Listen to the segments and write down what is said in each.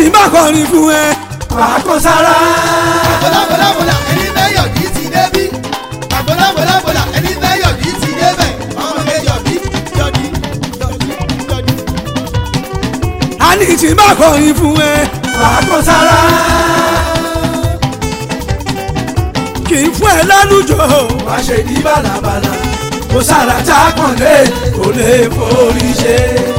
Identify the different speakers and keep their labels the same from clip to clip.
Speaker 1: tí má kọrin fún ẹ wàá kó sára.
Speaker 2: bọ́lábọ́lábọ́lá ẹni fẹ́ yọ̀dí ti débí. bọ́lábọ́lábọ́lá ẹni fẹ́ yọ̀dí ti débẹ̀. ọmọ mi yọ̀dí yọ̀dí yọ̀dí yọ̀dí.
Speaker 1: a ní tí má kọrin fún ẹ wàá kó sára. kì í fún ẹ lálùjọ wàá ṣe ní bàlàbàlà kó sára tá a kàn lé kó lè forí ṣe.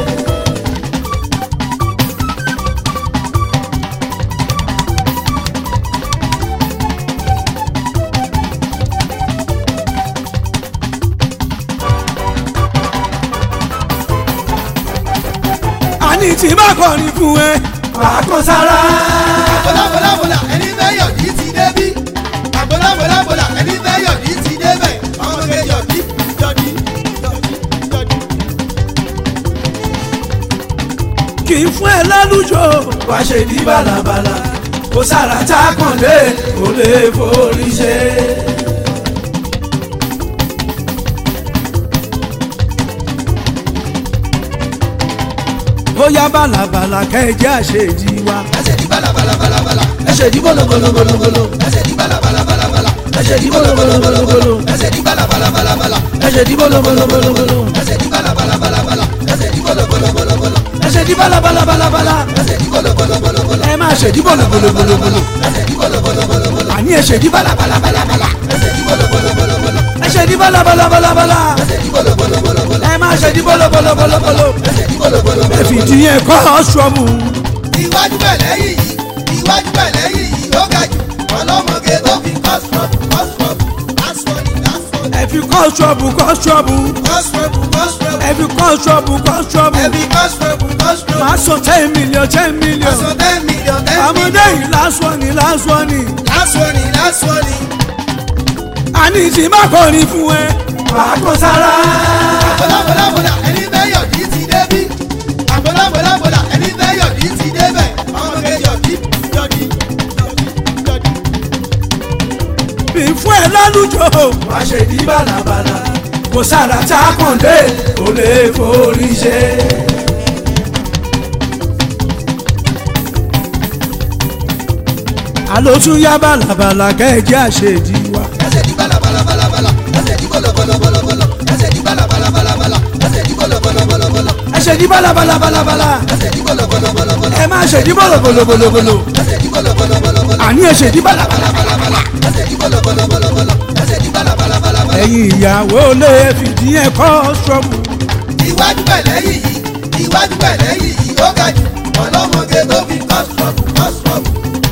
Speaker 1: a ní tí má kọrin fún ẹ wàá kó sára.
Speaker 2: bọ́lábọ́lábọ́lá ẹni fẹ́ yọ̀dí ti débí. bọ́lábọ́lábọ́lá ẹni fẹ́ yọ̀dí ti débẹ̀. ọmọ mi yọ̀dí yọ̀dí yọ̀dí yọ̀dí.
Speaker 1: kì í fún ẹ lálùjọ wàá ṣe ní bàlàbàlà kó sára tá a kàn lé kó lè forí ṣe. ó yá bàlàbàlà kẹjẹ àṣejì wa
Speaker 2: ẹsẹ̀ di balabalabala.
Speaker 1: ẹsẹ̀ dí bọ́lọ̀bọ́lọ̀bọ́lọ̀
Speaker 2: ẹsẹ̀ di balabalabala.
Speaker 1: ẹsẹ̀ dí bọ́lọ̀bọ́lọ̀bọ́lọ̀
Speaker 2: ẹsẹ̀ di balabalabala.
Speaker 1: ẹsẹ̀ dí bọ́lọ̀bọ́lọ̀bọ́lọ̀
Speaker 2: ẹsẹ̀ di balabalabala. ẹsẹ̀ di bọ́lọ̀bọ́lọ̀bọ́lọ̀.
Speaker 1: ẹsẹ̀ dí bàlàbàlàbàlà
Speaker 2: ẹsẹ̀ di bọ́lọ̀bọ́lọ̀bọ́lọ̀.
Speaker 1: ẹ máa ṣe dí bọ́lọ̀bọ́lọ̀bọ́lọ̀
Speaker 2: ẹsẹ̀ di bọ́lọ̀bọ́lọ̀bọ́lọ̀.
Speaker 1: àní ẹsẹ̀ dí bàlàbàlàbàlà
Speaker 2: ẹsẹ̀ di bọ́lọ̀bọ́lọ̀bọ́lọ̀.
Speaker 1: ẹsẹ̀ dí bàlàbàlàbàlà
Speaker 2: ẹsẹ̀ di bọ́lọ̀bọ́lọ̀bọ́lọ̀.
Speaker 1: ẹ máa ṣe dí bọ́lọ̀bọ́lọ̀bọ́lọ̀
Speaker 2: ẹsẹ̀ di bọ́lọ̀bọ́lọ̀bọ́lọ̀.
Speaker 1: ẹ fìdí yẹn kọ́ ṣọ́ọ̀bù.
Speaker 2: iwájú bẹ̀ lẹ́yìn yìí iwájú bẹ̀ lẹ́yìn yìí ó ga jù ọlọ́mọge tó fi kọ́sùrọ̀bù kọ́sùrọ̀bù lásọ̀nì lásọ̀nì
Speaker 1: ẹ fi kọ́ ṣọ́ọ̀bù kọ́ ṣọ́ọ̀bù
Speaker 2: kọ́sùrọ̀bù kọ́sùrọ̀bù
Speaker 1: ẹ fi kọ́ ṣọ́ọ̀bù kọ́ ṣọ́ọ̀bù
Speaker 2: ẹbí kọ́sùrọ̀bù kọ́sùrọ̀bù
Speaker 1: máa sọ ten million ten million
Speaker 2: aṣọ ten million ten
Speaker 1: àmọ́dé
Speaker 2: million
Speaker 1: yìí lásán ni lásán ni
Speaker 2: lásọ̀nì lásọ̀nì.
Speaker 1: àní tí má kọrin fún ẹ wàá kó sára.
Speaker 2: àbọ̀lábọ̀lábọ̀lá ẹni fẹ́ yọ̀dí ti débí àbọ̀lábọ̀lábọ̀lá ẹni fẹ́ yọ̀dí ti débẹ̀ ọmọge yọ̀dí yọ̀dí yọ̀dí yọ̀dí.
Speaker 1: bí fún ẹ lálùjọ wàá ṣe ní bàlàbàlà kò sára tá a kàn dé kò lè forí ṣe. àló tún yá bàlàbàlà kẹ́ẹ̀jẹ́ àṣejì wa.
Speaker 2: ẹsẹ̀ di balabalabala ẹsẹ̀ di bọ̀lọ̀bọ̀lọ̀bọ̀lọ̀ ẹsẹ̀ di balabalabala ẹsẹ̀ di bọ̀lọ̀bọ̀lọ̀bọ̀lọ̀
Speaker 1: ẹ ṣe ní bàlàbàlàbàlà
Speaker 2: ẹsẹ̀ di bọ̀lọ̀bọ̀lọ̀bọ̀lọ̀
Speaker 1: ẹ máa ṣe ní bọ̀lọ̀bọ̀lọ̀bọ̀lọ̀
Speaker 2: ẹsẹ̀ di bọ̀lọ̀bọ̀lọ̀bọ̀lọ̀
Speaker 1: àní ẹ ṣe ní bàlàbàlàbàlà.
Speaker 2: ẹsẹ̀ di bọ̀lọ̀bọ̀lọ̀bọ̀lọ̀ ẹsẹ̀ di balabalabala.
Speaker 1: ẹ̀yin ìyàwó lè fìdí ẹ̀ kọ́ ṣọ́ọ̀bù.
Speaker 2: iwájú bẹ̀ lẹ́yìn yìí iwájú bẹ̀ lẹ́yìn yìí ó ga jù ọlọ́mọge tó fi kọ́sùrọ̀bù kọ́sùrọ̀bù.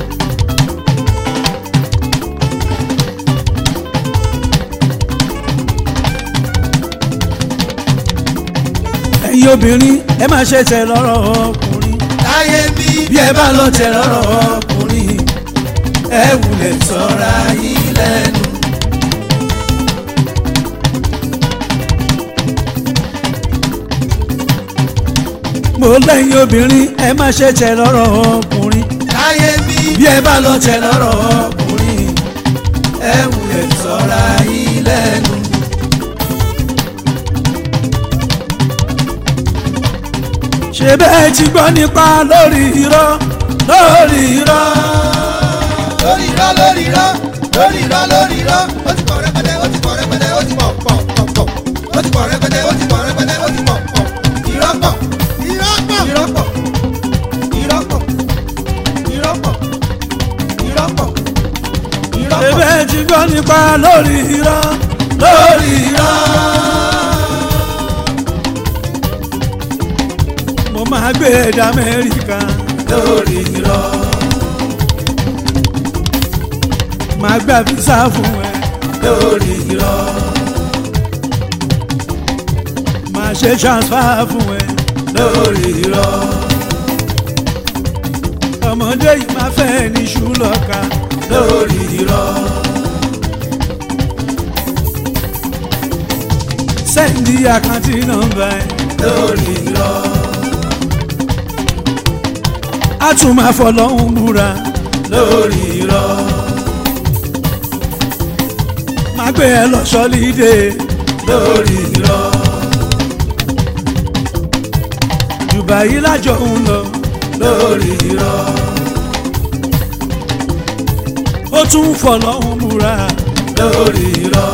Speaker 1: ẹ̀yin obìnrin ẹ máa ṣe tẹ̀ lọ́rọ̀ ọkùnrin.
Speaker 2: láyé bí
Speaker 1: bí ẹ bá lọ tẹ̀ lọ́rọ̀ ọkùnrin ẹ wulẹ̀ sọ́ra yín lẹ́nu. mo lẹ́yìn obìnrin ẹ máa ṣe tẹ̀ lọ́rọ̀ ọkùnrin.
Speaker 2: láyé bí
Speaker 1: bí ẹ bá lọ tẹ̀ lọ́rọ̀ ọkùnrin ẹ wulẹ̀ sọ́ra yín lẹ́nu. ṣé bẹ́ẹ̀ ti gbọ́ nípa lórí irọ́ lórí irọ́.
Speaker 2: lórí irọ́ lórí irọ́ lórí irọ́ lórí irọ́ ó ti pọ̀ rẹpẹtẹ ó ti pọ̀ rẹpẹtẹ ó ti pọ̀ pọ̀ pọ̀ pọ̀ ó ti pọ̀ rẹpẹtẹ ó ti pọ̀ rẹpẹtẹ ó ti pọ̀ pọ̀ irọ́ pọ̀ irọ́ pọ̀ irọ́ pọ̀ irọ́ pọ̀ irọ́ pọ̀ irọ́ pọ̀ irọ́
Speaker 1: ṣé
Speaker 2: pọ̀.
Speaker 1: bẹ́ẹ̀ ti gbọ́ nípa lórí irọ́ lórí irọ́. mo máa gbé ẹ̀dá Amẹ́ríkà lórí irọ́. máa gbà físà fún ẹ lórí irọ́. máa ṣe transfer fún ẹ lórí irọ́. ọmọdé yìí máa fẹ́ ní ṣùlọ́ka lórí irọ́. sẹ́ndí àkáǹtì nọ́mbà ẹ lórí irọ́. a tún máa fọlọ́hún búra lórí irọ́. máa gbé ẹ lọ sọ́lídé lórí irọ́. Dubai lájọ ń lọ lórí irọ́. ó tún fọlọ́hún múra lórí irọ́.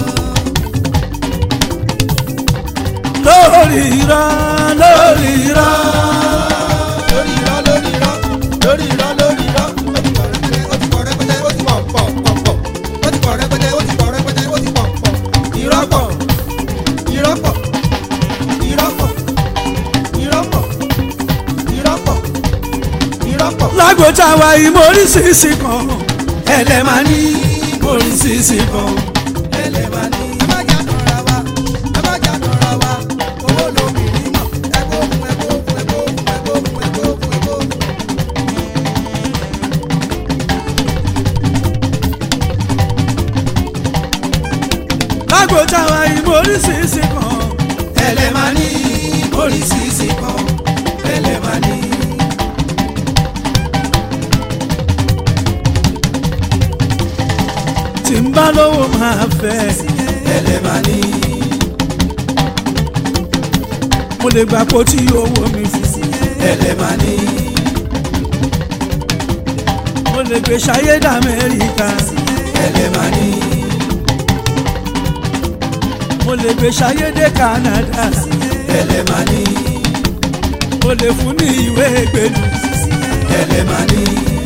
Speaker 1: lórí irọ́ lórí irọ́.
Speaker 2: lórí irọ́ lórí irọ́ lórí irọ́ lórí irọ́ ó ti pọ̀ rẹpẹtẹ ó ti pọ̀ pọ̀ pọ̀ pọ̀ ó ti pọ̀ rẹpẹtẹ ó ti pọ̀ rẹpẹtẹ ó ti pọ̀ pọ̀ irọ́ pọ̀ irọ́ pọ̀ irọ́ pọ̀ irọ́ pọ̀ irọ́ pọ̀ irọ́ pọ̀.
Speaker 1: lágbóta wa ìmọ̀rísìsì kan ẹlẹ́mà ní ìmọ̀rísìsì kan ẹlẹ́mà ní.
Speaker 2: ẹ má jà tọ̀ra wa ẹ má jà tọ̀ra wa owó lóbìnrin mọ̀ ẹgbẹ́ òkun ẹgbẹ́ òkun ẹgbẹ́ òkun ẹgbẹ́ òkun ẹgbẹ́ òkun ẹgbẹ́ òkun.
Speaker 1: lágbóta wa ìmọ̀rísìsì kan ẹlẹ́mà ní ìmọ̀rísìsì kan ẹlẹ́mà ní. tí ń bá lówó máa fẹ́ ẹlẹ́mà ní. mo lè gbà pọ̀ tí owó mi fi ẹlẹ́mà ní. mo lè gbé ṣayé d'Amẹ́ríkà ẹlẹ́mà ní. mo lè gbé ṣayé dé Canada ẹlẹ́mà ní. mo lè fún ní ìwé ìgbèlú ẹlẹ́mà ní.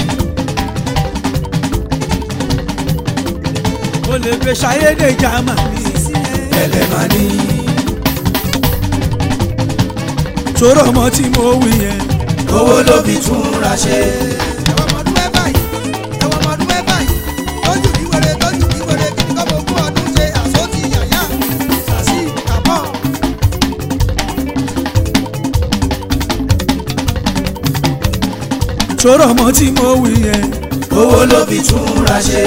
Speaker 1: mo lè gbé ṣayé dé Germany ẹlẹ́mà ní. sọ̀rọ̀ ọmọ tí mo wí yẹn owó ló fi túnra ṣe.
Speaker 2: ẹ̀wọ̀n ọmọdún ẹ báyìí ẹ̀wọ̀n ọmọdún ẹ báyìí tójú bí wèrè tójú bí wèrè kí ni kọ́ mọ ogún ọdún ṣe àsótì yàyà sàṣì kàbọ̀.
Speaker 1: sọ̀rọ̀ ọmọ tí mo wí yẹn owó ló fi túnra ṣe.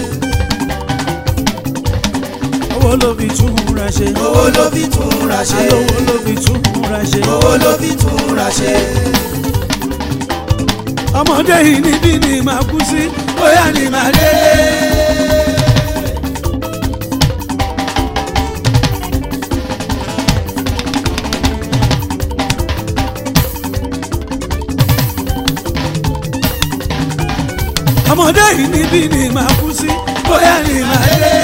Speaker 1: owó ló fi túnra ṣe.
Speaker 2: owó ló fi túnra ṣe
Speaker 1: alówó ló fi túnra ṣe.
Speaker 2: owó ló fi túnra ṣe.
Speaker 1: ọmọdé yìí níbí ni màá kú sí bóyá ni màá délé. ọmọdé yìí níbí ni màá kú sí bóyá ni màá délé.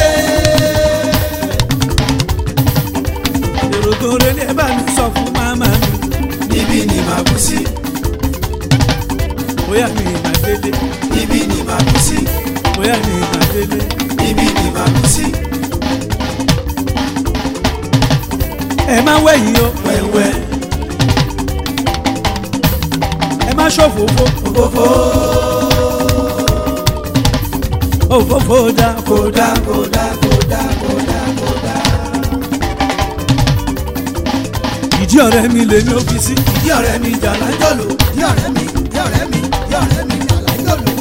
Speaker 1: èrò tó relé bá mi sọ fún màmá mi níbí ni màá kú sí bóyá ni màá délé.
Speaker 2: ibi ni màá kú sí
Speaker 1: bóyá ni màá délé.
Speaker 2: ibi ni màá kú sí
Speaker 1: ẹ má wẹ̀yìn o
Speaker 2: wẹ́wẹ́
Speaker 1: ẹ má ṣòfófó
Speaker 2: òfófó
Speaker 1: òfófó dá
Speaker 2: kódà kódà kódà kódà kódà.
Speaker 1: ìdí ọ̀rẹ́ mi lè ní ọ́fíìsì
Speaker 2: ìdí ọ̀rẹ́ mi jàlá jọ̀lò ìdí ọ̀rẹ́ mi ìdí ọ̀rẹ́ mi ìdí ọ̀rẹ́ mi jàlá jọ̀lò.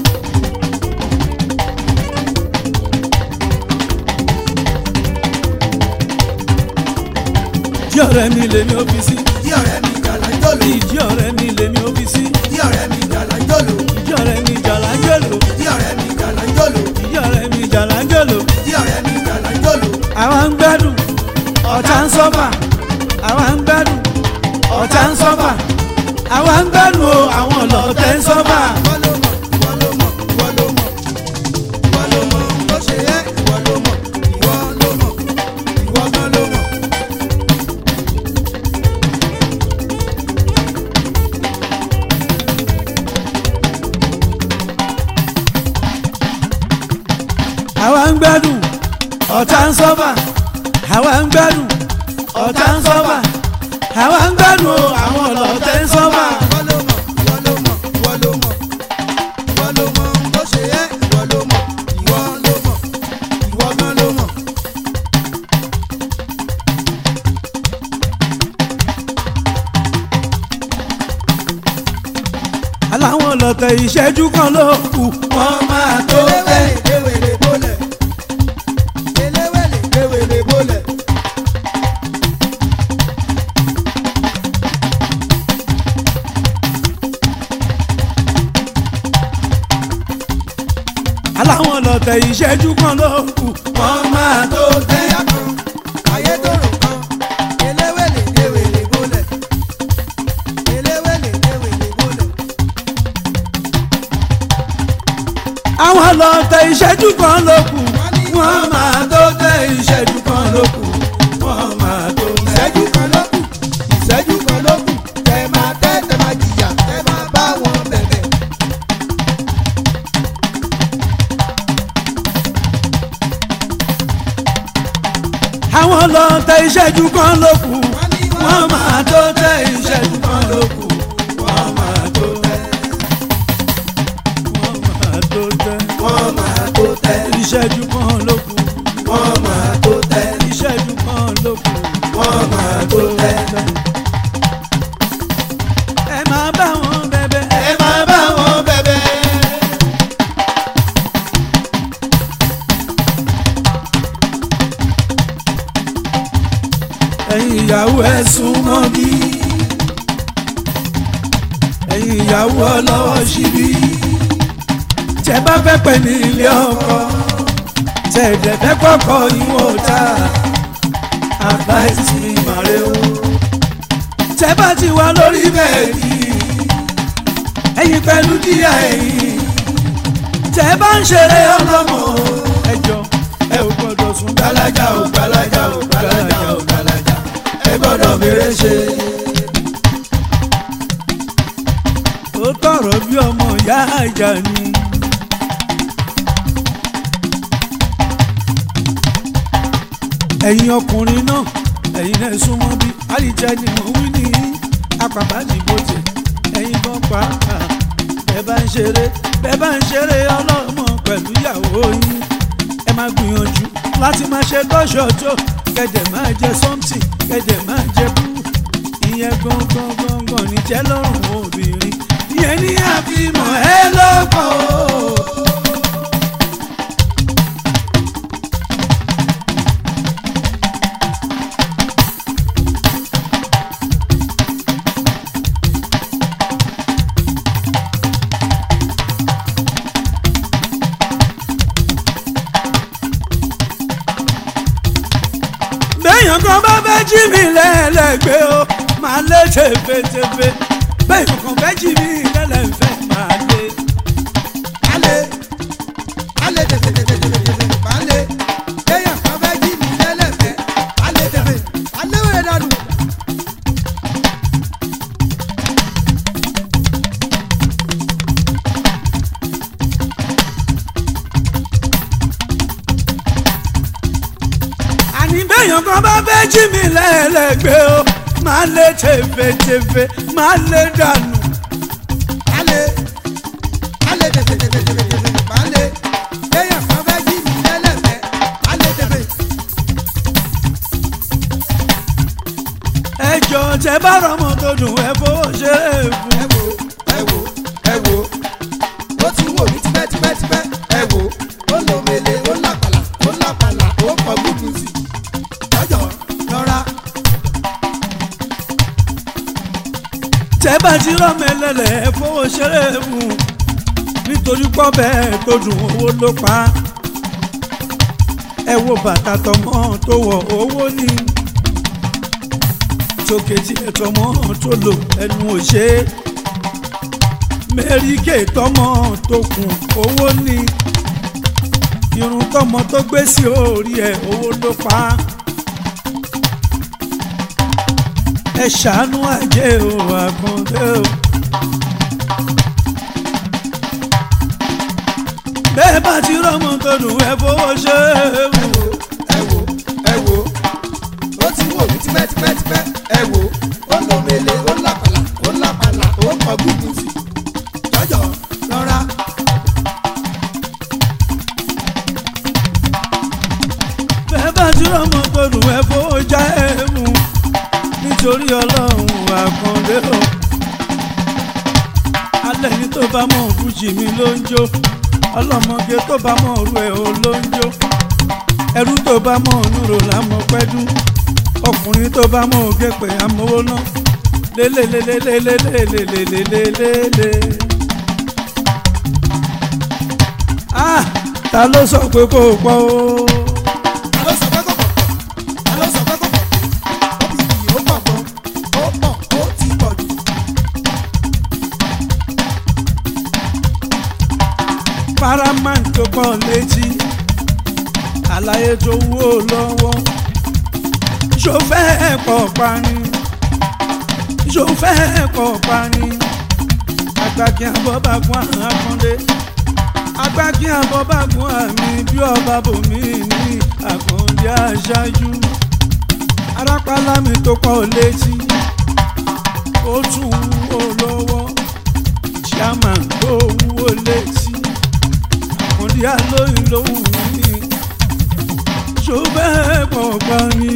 Speaker 1: ìdí ọ̀rẹ́ mi lè ní ọ́fíìsì
Speaker 2: ìdí ọ̀rẹ́ mi jàlá jọ̀lò
Speaker 1: ìdí ọ̀rẹ́ mi lè ní ọ́fíìsì
Speaker 2: ìdí ọ̀rẹ́ mi jàlá jọ̀lò
Speaker 1: ìdí ọ̀rẹ́ mi jàlájọ́lò
Speaker 2: ìdí ọ̀rẹ́ mi jàlá jọ̀lò
Speaker 1: ìdí ọ̀rẹ́ mi jàlájọ́lò
Speaker 2: ìdí ọ̀rẹ́ mi jàlá jọ̀lò.
Speaker 1: àwa ń gbádùn ọ̀tá ń sọ́fà àwa ń gbádùn ọ̀tá ń sọ́fà àwa ń gbádùn o àwọn ọlọ́tẹ̀ ń sọ́fà.
Speaker 2: Ìwọ ló mọ̀, ìwọ ló mọ̀, ìwọ ló mọ̀. Ìwọ ló mọ̀ bó ṣe yẹ, ìwọ ló mọ̀, ìwọ ló mọ̀, ìwọ gan ló mọ̀.
Speaker 1: àwa ń gbádùn ọ̀tá ń sọ́fà àwa ń gbádùn ọ̀tá ń sọ́fà àwa ń gbádùn o àwọn ọlọ́tẹ̀ ń sọ́fà.
Speaker 2: Ìwọ ló mọ̀, ìwọ ló mọ̀, ìwọ ló mọ̀. Ìwọ ló mọ̀ bó ṣe yẹ, ìwọ ló mọ̀, ìwọ ló mọ̀, ìwọ gan ló mọ̀.
Speaker 1: aláwọn ọlọ́tẹ̀ ìṣẹ́jú kan ló kù wọ́n máa tó fẹ́.
Speaker 2: Eléwèlé bólẹ̀. Eléwèlé ewèlé bólẹ̀.
Speaker 1: aláwọn ọlọ́tẹ̀ ìṣẹ́jú kan ló kù wọ́n máa tó fẹ́.
Speaker 2: Ẹyá kan, ayé tòrò kan. Eléwèlé ewèlé bólẹ̀. Eléwèlé ewèlé bólẹ̀.
Speaker 1: àwọn lọ tẹ ìṣẹ́jú kan ló kù wọ́n máa tó tẹ ìṣẹ́jú kan ló kù wọ́n máa tó tẹ.
Speaker 2: ìṣẹ́jú kan ló kù ìṣẹ́jú kan ló kù tẹ máa tẹ́ tẹ máa jìyà tẹ máa bá wọn bẹ̀bẹ̀.
Speaker 1: àwọn lọ tẹ ìṣẹ́jú kan ló kù wọ́n máa tó tẹ ìṣẹ́jú kan ló kù wọ́n máa tó tẹ. wọ́n máa tó tẹ.
Speaker 2: wọ́n máa tó tẹ
Speaker 1: ìṣẹ́jú kan ló kù
Speaker 2: wọ́n máa tó tẹ
Speaker 1: ìṣẹ́jú kan ló kù
Speaker 2: wọ́n máa tó tẹ.
Speaker 1: ẹ máa bá wọn bẹ̀bẹ̀
Speaker 2: ẹ máa bá wọn bẹ̀bẹ̀.
Speaker 1: ẹ̀yin ìyàwó ẹ súnmọ́ bí ẹ̀yin ìyàwó ọlọ́wọ́ síbí tẹ bá fẹ́ pẹ́ ní ilé ọkọ tẹ ẹ̀dẹ̀ fẹ́ kọ́kọ́ ìwọ̀n ta advice mi màrè o tẹ bá ti wà lórí bẹ́ẹ̀dì ẹ̀yin pẹ̀lú díà ẹ̀yin tẹ bá ń ṣeré ọlọ́mọ ẹjọ́ ẹ ò gbọ́dọ̀ sùn
Speaker 2: gbalaja o gbalaja o gbalaja o gbalaja ẹ gbọ́dọ̀ bèrè ṣe.
Speaker 1: ó tọrọ bí ọmọ ìyá àjà ni. ẹ̀yin ọkùnrin náà ẹ̀yin náà súnmọ́ bí àlìjẹ́ ni mo wí ní apàbájìbòtì ẹ̀yin bọ́ pàápàá bẹ́ẹ̀ bá ń ṣeré bẹ́ẹ̀ bá ń ṣeré ọlọ́mọ pẹ̀lú ìyàwó yín ẹ máa gbìyànjú láti máa ṣe lọ́ṣọ̀ọ́jọ́ kẹ̀dẹ̀ máa jẹ something kẹ̀dẹ̀ máa jẹ bú ìyẹn gangan gangan ní jẹ́ lọ́rùn obìnrin ìyẹn ní àfihàn ẹ lọ́pọ̀ o. béèyàn kan bá fẹ́ jí mi lẹ́lẹ́gbẹ́ o máa lé tefetefe béèyàn kan fẹ́ jí mi lẹ́lẹ́fẹ́ máa lé.
Speaker 2: alẹ́ alẹ́ tẹ̀tẹ̀tẹ̀tẹ̀tẹ̀tẹ̀ alẹ́ kéèyàn kan fẹ́ jí mi lẹ́lẹ́fẹ́ alẹ́ tẹ̀fẹ̀ alẹ́ wẹ̀rẹ̀ dànù.
Speaker 1: àní béèyàn kan bá fẹ́ jí mi lẹ́lẹ́gbẹ́ o máa lé tefetefe máa lé dànù.
Speaker 2: alẹ́ alẹ́ tẹ̀tẹ̀tẹ̀tẹ̀tẹ̀tẹ̀ alẹ́ kéèyàn kan fẹ́ jí mi lẹ́lẹ́fẹ́ alẹ́ tẹ̀fẹ̀.
Speaker 1: ẹ jọ tẹ bá rọmọ tó dùn ẹ fowó ṣeré fún.
Speaker 2: ẹ wo ẹ wo ẹ wo ó ti wò mí tipẹ́tipẹ́tipẹ́ ẹ wo ó lò mele ó lápàlà ó lápàlà ó kọ gúdù sí jọjọ lọ́ra
Speaker 1: tẹ bá ti rọmọ ẹlẹ́lẹ̀ ẹ fowó ṣeré fún. nítorí pọ́ bẹ́ẹ̀ tó dùn owó ló pa á. ẹ wo bàtà tọmọ tó wọ owó ní. tókè tí ẹ tọmọ tó lò ẹnu ò ṣe é. mẹ́ríkè tọmọ tó kùn owó ní. irun tọmọ tó gbé sí orí ẹ owó ló pa á. ẹ ṣàánú àjẹ́ o àkàndé o. bẹ́ẹ̀ bá ti rọ́mọ tó dùn ẹ fowó ṣe é wù.
Speaker 2: ẹ wo ẹ wo ó ti wò mí tipẹ́tipẹ́tipẹ́ ẹ wo ó lò mele ó lápàlà ó lápàlà ó kọ gúdù sí jọjọ lọ́ra
Speaker 1: bẹ́ẹ̀ bá ti rọ́mọ tó dùn ẹ fowó já ẹ mú. nítorí ọlọ́run àkàndé o. alẹ́ ní tó bá mọ̀ fújì mi ló ń jó ọlọ́mọge tó bá mọ̀ ọ̀rú ẹ̀ o ló ń jó ẹrú tó bá mọ̀ nùrò lámọ̀ pẹ́dú ọkùnrin tó bá mọ̀ ògé pé amówó náà lélelelelelelelelelelele. ah ta ló sọ pé kò pọ̀ o.
Speaker 2: ta ló sọ pé kò pọ̀ ta ló sọ pé kò pọ̀ ó bì bì ó pọ̀ gan ó pọ̀ ó ti pọ̀ jù.
Speaker 1: paramount tó pọ̀ létí àlàyé tó wó lọ́wọ́ ṣòfẹ́ pọ̀ pani ṣòfẹ́ pọ̀ pani agbáki àbọ̀bàgún àkàndé agbáki àbọ̀bàgún àmì bí ọba bòmí ní àkàndé aṣáájú arápálámì tó pọ̀ létí ó tún wúwo lọ́wọ́ chairman tó wúwo létí àkàndé alóyún lóhùn ní ṣòfẹ́ pọ̀ pani.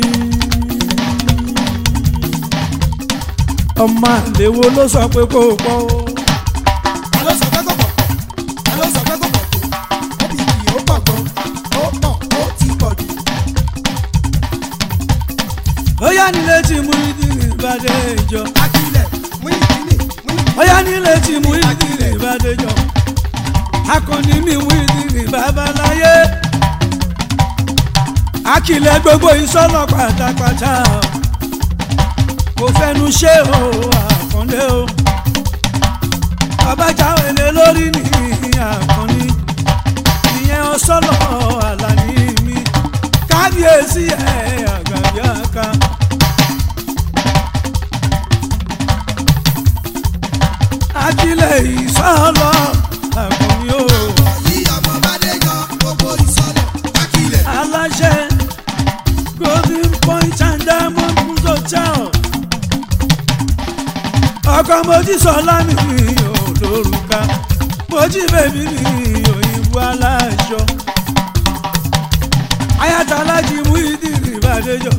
Speaker 1: ọmọ àlèwo ló sọ pé kó o pọ̀ o.
Speaker 2: ta ló sọ pé kò pọ̀ pọ̀ ta ló sọ pé kò pọ̀ tó ó bì kì ó pọ̀ gan ó pọ̀ ó ti pọ̀ jù.
Speaker 1: ó yá nílé tí mú ìdílé ìbàdé ìjọ.
Speaker 2: akílẹ̀ mú ìdílé mú ìdílé.
Speaker 1: ó yá nílé tí mú ìdílé ìbàdé ìjọ. akọni mi mú ìdílé babaláyé. akilẹ̀ gbogbo ìsọ̀lọ̀ pátápátá. kò fẹnu ṣe o àkàndé o. babajà wẹlé lórí ní àkànní. ìyẹn ọsọlọ àlàní mi. kábíyèsí ẹ̀ àgàbíàká. akilẹ̀ ìsọ̀lọ̀ àkànní o.
Speaker 2: yí ọmọ bá dé yọ gbogbo ìsọ̀lọ̀ akílẹ̀.
Speaker 1: aláṣẹ golden point and diamond hotel ọkọ mojí sọlá mi ò lórúkà mojí bèbí mi òyìnbó aláṣọ ayatollájí mú ìdílé ìbàdéjọ.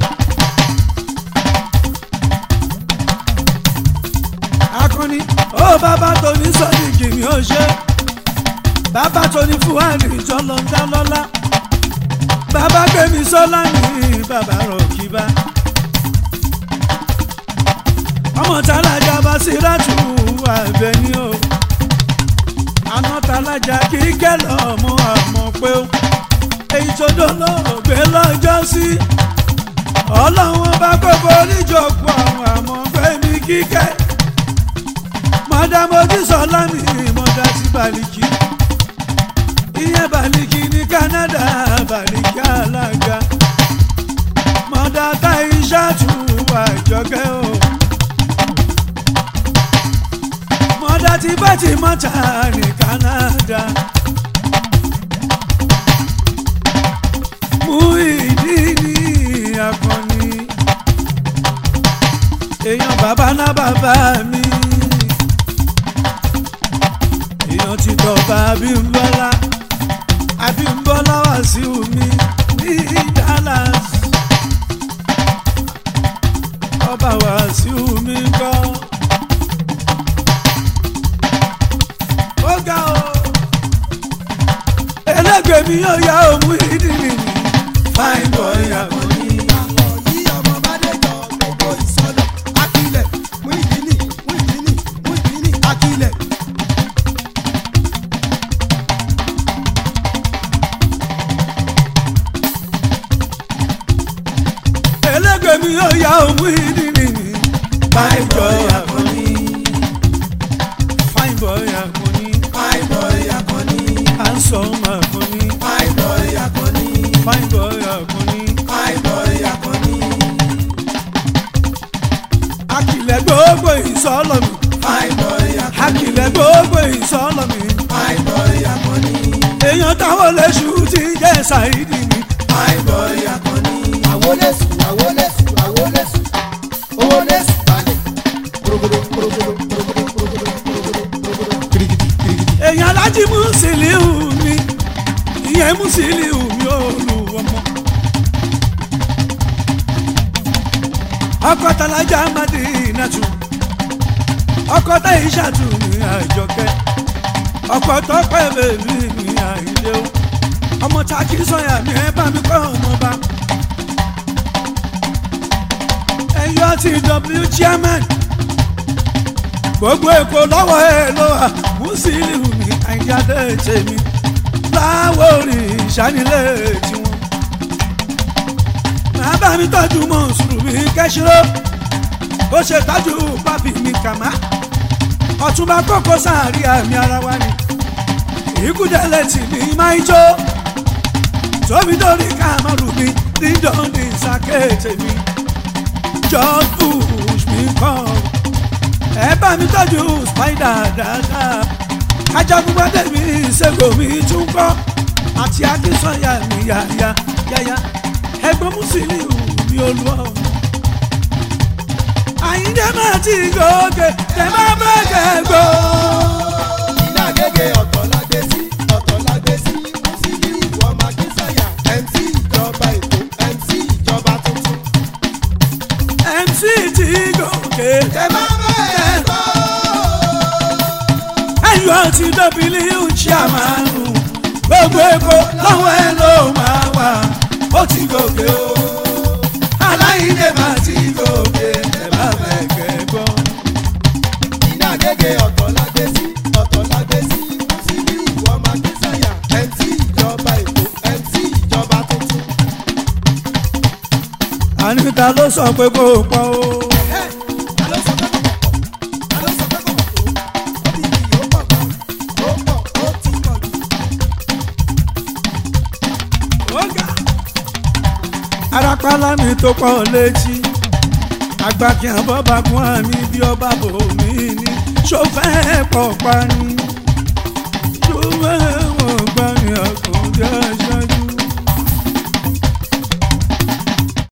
Speaker 1: akọni ó bàbá tó ní sọ́ọ̀dì kìmí ó ṣe bàbá tó ní fúwárì jọlọ ń dá lọ́lá bàbá gbẹmí sọlá ní bàbá rọkìbá ọmọ tálájà bá sírátù àbẹ̀ní o àná tálájà kíkẹ́ lọ́mọ àmọ́ pé ó èyí tó dọ́nà ògbé lọ́jọ́ sí ọlọ́run bá gbogbo oníjọpọ̀ àwọn àmọ́ fẹ́mi kíkẹ́ mọ̀dàmọ́dí sọlá ní mọ̀dà sí bàlìkì ìyẹn bàlìkì ní Canada bàlìkì alága mọ̀dà táyíṣà tù àjọkẹ́ o mọ̀dà tí bá ti mọ̀tà ní Canada mú ìdí ní akọni èèyàn bàbá ná bàbá mi èèyàn ti dọ̀bà Abímbọ́lá Abímbọ́lá Wàsíù mi ní Dallas ọba Wàsíù mi kọ́ ó ga o ẹlẹ́gbẹ̀ẹ́ mi yóò yá òun ìdílé mi fine boy àkọ́ni.
Speaker 2: yí ọmọ bá dé yọ gbogbo ìsọ̀lọ̀ akílẹ̀ mú ìdílé mú ìdílé mú ìdílé akílẹ̀.
Speaker 1: ẹlẹ́gbẹ̀ẹ́ mi yóò yá òun ìdílé mi fine boy àkọ́ni. fine boy àkọ́ni.
Speaker 2: fine boy akọni
Speaker 1: handsome àkọ́ni.
Speaker 2: fine boy akọni
Speaker 1: fine boy àkọ́ni.
Speaker 2: fine boy akọni
Speaker 1: akilẹ̀ gbogbo ìsọ̀lọ̀ mi.
Speaker 2: fine boy akọni
Speaker 1: akilẹ̀ gbogbo ìsọ̀lọ̀ mi.
Speaker 2: fine boy akọni
Speaker 1: èèyàn táwọn lẹ́sù ti jẹ́ ṣàìdí mi.
Speaker 2: fine boy akọni. àwọlẹ́sù àwọlẹ́sù àwọlẹ́sù owó lẹ́sù balẹ̀ kúròkòdò kúròkòdò kúròkòdò kúròkòdò kúròkòdò kirikiti kirikiti.
Speaker 1: èèyàn alájí Musiliu mi ìyẹn Musiliu mi ò lù ọmọ. ọkọ talaja Madinatu ọkọ Taishatu mi Àjọkẹ́ ọkọ Tọ́pẹ́ bèbí mi Àyìndé o ọmọ taki sọyà mi ẹ bá mi kọ́ ọmọ bá. ẹyọ ti w chairman gbogbo èkó lọ́wọ́ ẹ ló wà Musiliu mi àyíjáde tèmi láwọ̀ orí ìṣánilẹ̀ tiwọn. màá bá mi tọ́jú mọ̀ọ́sùrù mi kẹ́sìrò ó ṣe tọ́jú pápí mi kàmá ọ̀túnba kókó sáàrí àmì ara wa ni ìkúdẹ̀lẹ̀ tì mí máa ń jó tóbi lórí kàmárù mi dídán ní sàkéètè mi just push me come ẹ bá mi tọ́jú spider dáadáa ajagunpadé mi ìṣègùn mi tún kọ́ àti akínsọ́yà mi yáyá yáyá ẹgbọ́n Musiliu mi olúwa àyíndé máa ti gòkè tẹ máa bẹ́ kẹ́gbọ́.
Speaker 2: iná gègé ọ̀tọ̀ la gbé sí ọ̀tọ̀ la gbé sí Musiliu ọmọ akínsàyà MC ìjọba èkó MC ìjọba tuntun.
Speaker 1: MC ti gòkè
Speaker 2: ẹ má bẹ́ẹ̀ gbọ́.
Speaker 1: ayọ̀ ti W chairman gbogbo èkó lọ́wọ́ ẹ ló máa wà ó ti gòkè o aláìndé máa ti gòkè tẹ máa bẹ́ kẹ́gbọ́.
Speaker 2: iná gègé ọ̀tọ̀ la gbé sí ọ̀tọ̀ la gbé sí Musiliu ọmọ akínsàyà MC ìjọba èkó MC ìjọba tuntun.
Speaker 1: àníta ló sọ pé kó o pọ̀ o.
Speaker 2: Ẹ, ta ló sọ pé kò pọ̀? Ta ló sọ pé kò pọ̀ tó? Ó ti di ó pọ̀ gan. Ó pọ̀, ó ti pọ̀ jù.
Speaker 1: ọ̀gá. arapala mi tó pọ̀ létí agbákin àbọ̀bà kún àmì bí ọba bò mí ní sọfẹ́ pọ̀ pani sọfẹ́ wọ̀ gbani ọkùnrin aṣáájú.